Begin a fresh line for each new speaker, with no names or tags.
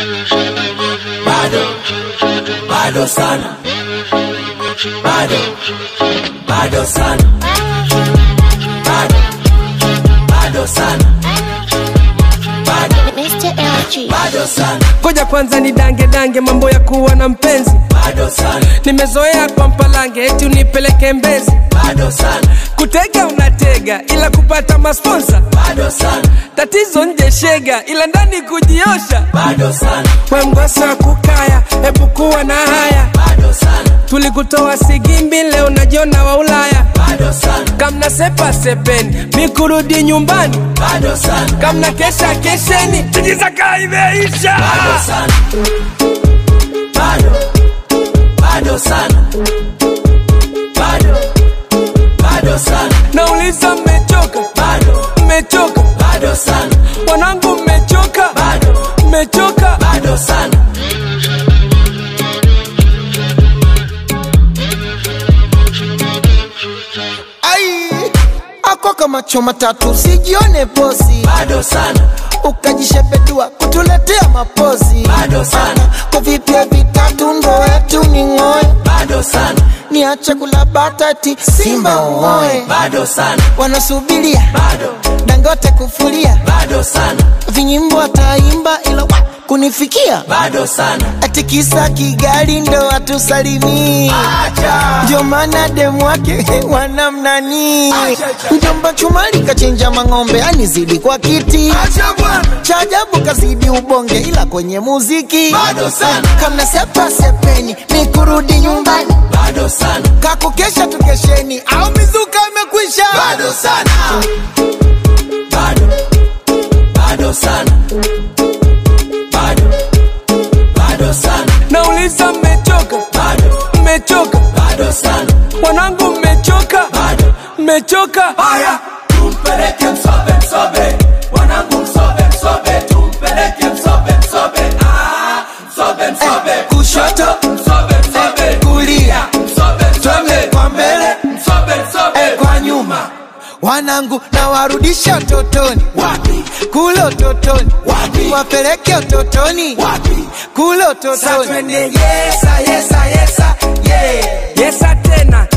bado bado sana bado bado sana bado bado sana bado
Mr. LG.
bado sana
koja kwanza ni dange dange mambo ya kuwa na mpenzi
bado sana
nimezoea kwa mpalange eti unipeleke mbezi
bado sana
kutega unatega ila kupata masponsa
bado sana
tatizo nje shega ila ndani kujiosha
bado sana
we mgosa wa kukaya hebu kuwa na haya
bado sana
tulikutoa sigimbi leo najiona wa ulaya
bado sana
kamna sepa sepeni mikurudi nyumbani
bado sana
kamna kesha kesheni tijizaka imeisha
bado sana bado bado sana bado bado sana
nauliza mmechoka
bado
mmechoka
bado sana
wanangu mmechoka
bado
mmechoka
bado sana
ai ako kama choma tatu sijione posi
bado sana
ukajishepedua kutuletea mapozi
Bado sana.
kwa vipya vitatu ndo wetu ni ng'oe
bado sana
niache kula batati simba uoe
bado sana
wanasubiria
bado
dangote kufulia
bado sana
vinyimbo ataimba ila wa, kunifikia
bado sana
ati kisa kigali ndo atusalimii
acha
ndio maana demu wake wanamnani mjomba chumali kachinja mang'ombe anizidi kwa kiti
acha bwana
cha ajabu kazidi ubonge ila kwenye muziki
bado sana
kamna sepa sepeni ni kurudi nyumbani
bado sana
kakukesha tukesheni au mizuka imekwisha
bado sana bado bado sana bado bado sana
nauliza mmechoka
bado
mmechoka
bado sana
wanangu mmechoka
bado
mmechoka
haya tumpeleke msobe msobe wanangu msobe msobe tumpeleke msobe msobe ah msobe msobe
kushoto
msobe msobe
kulia
msobe msobe
kwa mbele
msobe msobe
kwa nyuma wanangu na warudisha utotoni
wapi
kule utotoni
Wapi?
wapeleke utotoni
wapi
kule
Sa
utotoni
twende yesa yesa yesa yeah
yesa tena